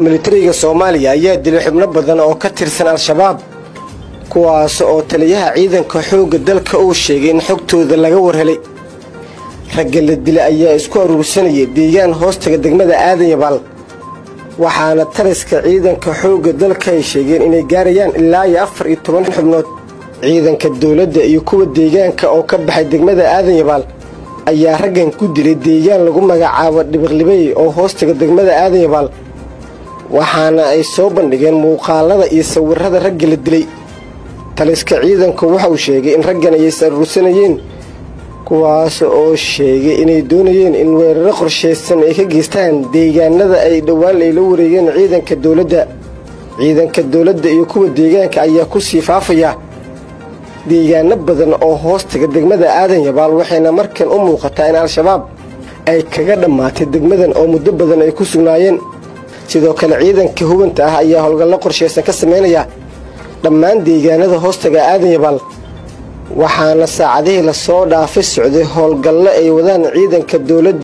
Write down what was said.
militariga soomaaliya ayaa dilay xubno badan oo ka tirsan al-shabaab kuwaas oo taliyaha ciidanka xoogga dalka uu sheegay in xogtooda laga warhelay ragga la dilay ayaa isku aruursanayay deegaan hoostaga degmada aadan yabaal waxaana taliska ciidanka xoogga dalka ay sheegeen inay gaarayaan ilaa iyo afar iyo toban xubnood ciidanka dowladda iyo kuwa deegaanka oo ka baxay degmada aadan yabaal ayaa raggan ku dilay deegaan lagu magacaabo dhibiqlibey oo hoostaga degmada aadan yabaal waxaana ay soo bandhigeen muuqaalada iyo sawirada ragga la dilay taliska ciidanku waxauu sheegay in raggan ay is aruursanayeen kuwaas oo sheegay inay doonayeen in weeraro qorshaysan ay ka geystaan deegaanada ay dhowaan ay la wareegeen ciidanka dowladda ciidanka dowladda iyo kuwa deegaanka ayaa ku sii faafaya deegaano badan oo hoostaga degmada aadan yabaal waxayna markan u muuqataa in al-shabaab ay kaga dhammaatay degmadan oo muddo badan ay ku sugnaayeen sidoo kale ciidanka hubanta ah ayaa howlgallo qorshaysan ka samaynaya dhammaan deegaanada hoostaga aadan yabaal waxaana saacadihii lasoo dhaafay socday howlgallo ay wadaan ciidanka dowladda